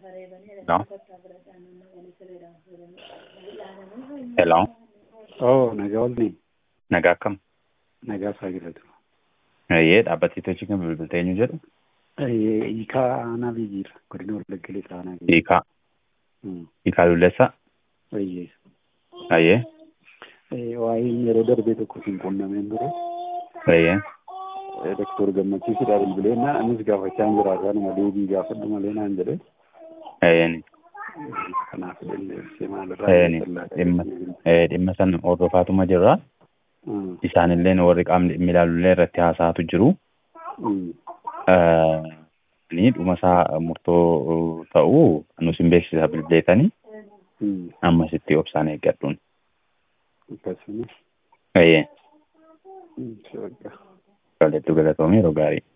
No? Hello? Oo, nagaa oolni. Nagaa akkam? Nagaa Saagiratu. Eeyyee dhaabbatiitochi kan bilbiltee eenyu jedhu? Hiikaa aanaa biyyiira. Godina Wallagga Lixaa aanaa biyyiira. Hiikaa. Hiikaa Lulleessaa? Eeyyee. Eeyyee. Waa'een yeroo darbee tokko siin quunnameen ture. Eeyyee. Doktor Gammachiisidhaa bilbilee na anis gaafachaa hin jiraatu anuma deebii gaafadhu malee naan jedhe. Eeyyeeni. Kanaaf dandeessee maalirraa Eeyyeeni. Dhimma ee, dhimma san hordofaatuma jirra. Isaanilleen warri qaamni dhimmi ilaalullee irratti haasa'atu jiru. Ni dhuma isaa murtoo ta'uu nus hin beeksisa bilbileetanii ammasitti obsaan eeggadhuun. Akkasuma. Eeyyee. Shagga. Galattuu galatoomii yeroo gaarii.